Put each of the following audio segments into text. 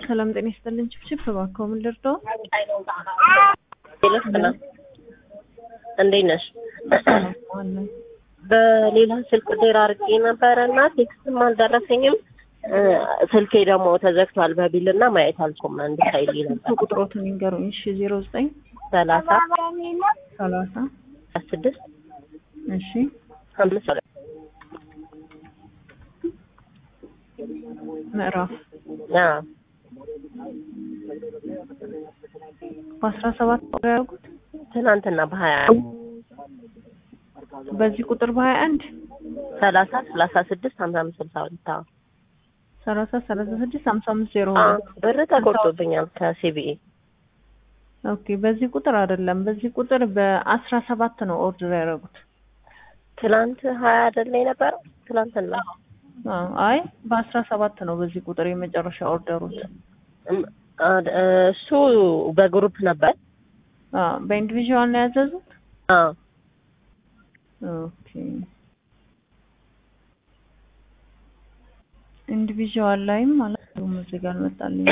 ሰላም ጤና ይስጥልን። ችብችብ እባክዎ ምን ልርዳው? ልክ ነው። እንዴት ነሽ? አለን በሌላ ስልክ ዜር አድርጌ ነበረ እና ቴክስትም አልደረሰኝም። እ ስልኬ ደግሞ ተዘግቷል በቢል እና ማየት አልኩም። አንድ ሳይል ነበር ቁጥሮትን ይንገሩኝ። እሺ ዜሮ ዘጠኝ ሰላሳ ሰላሳ ስድስት እሺ አምስት ሁለት ምዕራፍ አዎ በአስራ ሰባት ቁጥር ያደረጉት ትናንትና በሀያ በዚህ ቁጥር በሀያ አንድ ሰላሳ ሰላሳ ስድስት ሀምሳ አምስት ስልሳ ሁለት አዎ ሰላሳ ሰላሳ ስድስት ሀምሳ አምስት ዜሮ አዎ ሁለት ብር ተቆርጦብኛል ከሲቢኢ ኦኬ በዚህ ቁጥር አይደለም። በዚህ ቁጥር በአስራ ሰባት ነው ኦርደር ያደረጉት። ትናንት ሀያ አይደለ የነበረው ትናንትና አዎ አይ በአስራ ሰባት ነው በዚህ ቁጥር የመጨረሻ ኦርደሩት። እም፣ አድ- እሱ በግሩፕ ነበር አዎ በኢንዲቪዥዋል ነው ያዘዙት። አዎ ኦኬ ኢንዲቪዥዋል ላይም ማለት ነው እዚህ ጋር አልመጣልኝ።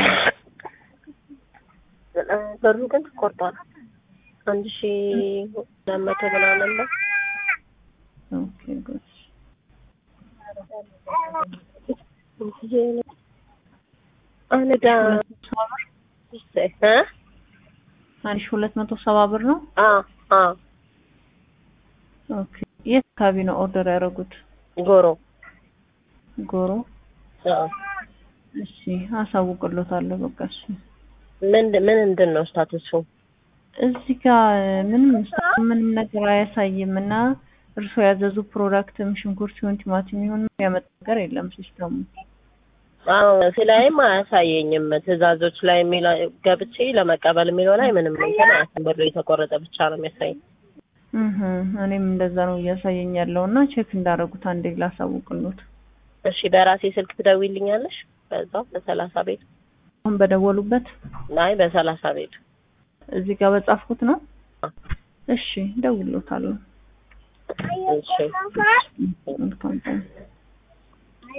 ብሩ ግን ተቆርጧል። አንድ ሺ ሁለት መቶ ምናምን ነው። ኦኬ ጉድ አንዳ እ አንድ ሺህ ሁለት መቶ ሰባ ብር ነው። አ አ ኦኬ የት አካባቢ ነው ኦርደር ያደረጉት? ጎሮ ጎሮ። አ እሺ አሳውቅሎታለሁ። በቃ እሺ ምን ምን ምንድን ነው ስታቱሱ? እዚህ ጋር ምንም ምንም ነገር አያሳይም እና እርስዎ ያዘዙ ፕሮዳክትም ሽንኩርት ይሁን ቲማቲም ይሁን ያመጣ ነገር የለም ሲስተሙ። አዎ ስላይም አያሳየኝም። ትዕዛዞች ላይ የሚለው ገብቼ ለመቀበል የሚለው ላይ ምንም እንትን አያሳይም። ብሩ የተቆረጠ ብቻ ነው የሚያሳየኝ። እህ እኔም እንደዛ ነው እያሳየኝ ያለው እና ቼክ እንዳደረጉት አንዴ ላሳውቅሎት። እሺ በራሴ ስልክ ትደውይልኛለሽ? በዛው በሰላሳ ቤት አሁን በደወሉበት አይ በሰላሳ ቤት እዚህ ጋር በጻፍኩት ነው። እሺ ደውሎታለሁ። እሺ መልካም ቀን።